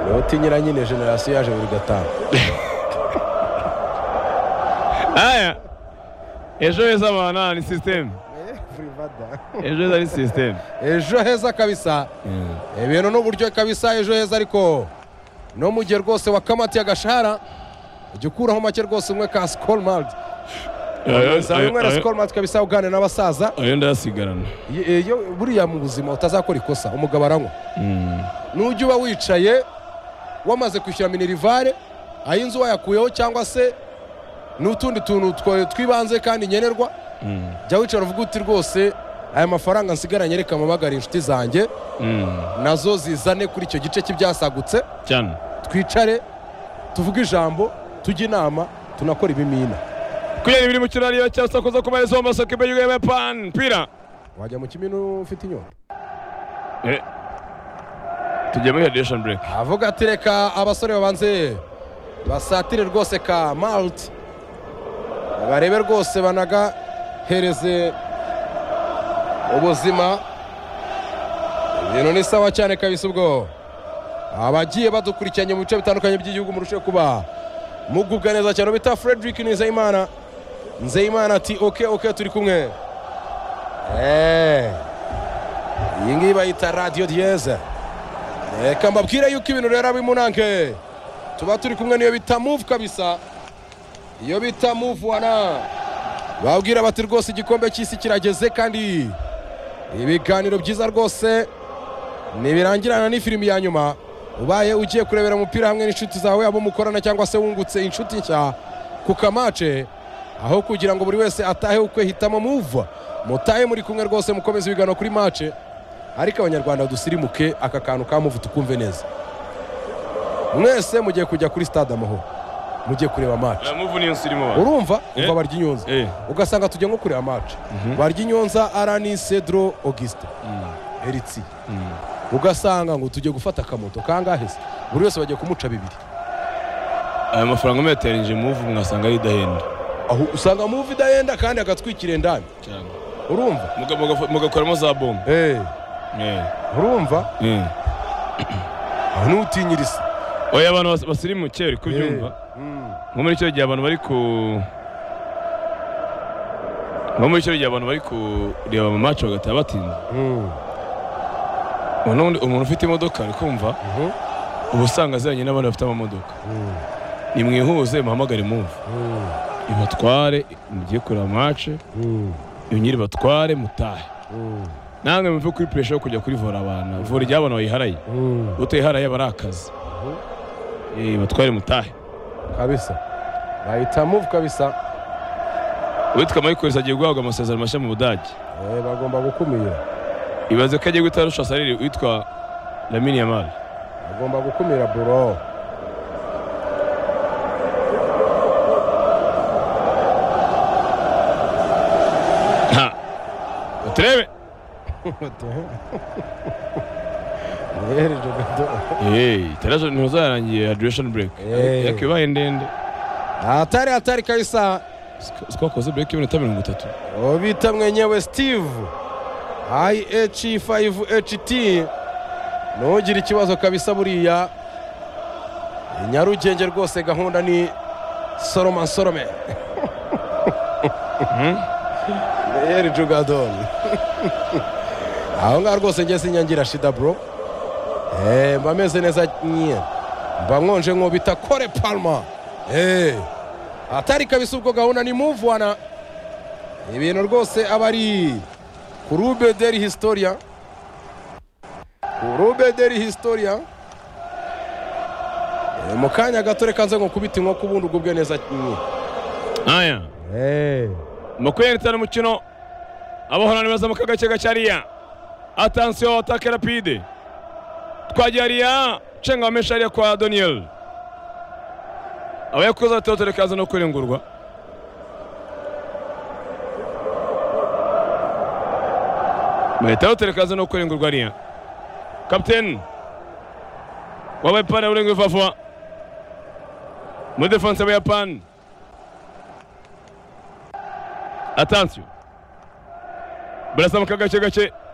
niwe utinyira nyine generasiyo yaje buri gatanu aya ejo heza abana ni sisiteme ejo heza ni sisiteme ejo heza kabisa ibintu n'uburyo kabisa ejo heza ariko no mu gihe rwose wakamatiye agashahara ujya ukuraho make rwose umwe ka sikoro mariti uzaba umwe na sikoro mariti kabisa uganira n'abasaza ayo ndayasigarana Ye- iyo buriya mu buzima utazakora ikosa umugabo aranywa nujya uba wicaye wamaze kwishyura minirivare ay'inzu wayakuyeho cyangwa se n'utundi tuntu twa- tw'ibanze kandi nkenerwa jya wicara uvuga uti rwose aya mafaranga nsigaranye reka mpamagare inshuti zanjye nazo zizane kuri icyo gice cy'ibyasagutse cyane twicare tuvuge ijambo tujye inama tunakora ibimina kugira ibiri mu kirariyo cya sakoza ku marezo mu masoko imbere y'ubuyapani pira wajya mu kimino ufite inyota tugiye muri radiation break avuga ati reka abasore babanze basatire rwose ka malti barebe rwose banagahereze ubuzima ibintu ni sawa cyane kabisa ubwo abagiye badukurikiranye mu bice bitandukanye by'igihugu murusheho kuba mugubwa neza cyane bita frederick nizeyimana nzeyimana ati oke oke turi kumwe Eh, iyi ngiyi bayita radiyo diyeze reka mbabwire yuko ibintu rero abimunange tuba turi kumwe n'iyo bita muvu kabisa iyo bita muvu wana babwira bati rwose igikombe cy'isi kirageze kandi ibiganiro byiza rwose ntibirangirana n'ifilimi ya nyuma ubaye ugiye kurebera umupira hamwe n'inshuti zawe abo mukorana cyangwa se wungutse inshuti nshya ku kamace aho kugira ngo buri wese atahe ukwe hitamo muvu mutahe muri kumwe rwose mukomeze ibiganiro kuri mace ariko abanyarwanda dusirimuke aka kantu ka muvu tukumve neza mwese mugiye kujya kuri stade amahoro mugiye kureba mace muvu niyo nsi irimo abantu urumva Eh. umva barya inyunza Eh. ugasanga tujya nko kureba mace barya inyunza arani cedro auguste eritsi ugasanga ngo tujye gufata akamoto kangahe se buri wese bagiye kumuca bibiri aya mafaranga muyaterinje muvu mwasanga ari idahenda aho usanga muvi idahenda kandi agatwikira indani cyane urumva Muga- muga- mugakoramo za bombo Eh, Eh, urumva eh. aho nutinyiriza oya abantu bas- basirimuke uri kubyumva nko muri icyo gihe abantu bari ku nko muri icyo gihe abantu bari kureba mu maci bagataha batinze ubu n'ubundi umuntu ufite imodoka ari kumva uba usanga aziranye n'abandi bafite amamodoka nimwihuze muhamagare mumva ibatware mugiye kureba mace nyiri batware mutahe namwe muve kuri puresha yo kujya kuri vora abana vora iry'abana bayiharaye utayiharaye aba ari akazi Eh, batware mutahe kabisa bahita muvu kabisa uwitwa mayikozi agiye guhabwa amasezerano mashya mu budage Eh, bagomba gukumira ibaze ko agiye guhita arusha sarire witwa lamini yamari bagomba gukumira buro nta baturebe yereje gato itaraje ntuzarangiye radiation break Eh. ariko ibaye ndende atari atari kabisa twakoze break y'iminota mirongo itatu uwo bita mwenyewe steve IH5HT ntugire ikibazo kabisa buriya i nyarugenge rwose gahunda ni soroma sorome yeri jugadoni aho ngaho rwose njye sinyangira shida bro Eh, mba meze neza nyine mba nkonje nko bita kore palma Eh, atari kabisa ubwo gahunda ni move wana ibintu rwose aba ari kurube deri historia kurube deri historia Eh, mu kanya gato reka nze nkukubita inkoko ubundi ugubwe neza nyine aya makumyabiri n'itanu umukino abahorana baza mu kaga gake gacyariya atansiyo atake rapide twagiye ariya cenga wamesha ariya kwa doniyeli abayakuza batotore kaza no kurengurwa bahita batotore kaza no kurengurwa ariya kapiteni w'abayapani aburenga ivavuba muri defanse y'abayapani atansiyo barasa mu kagace gake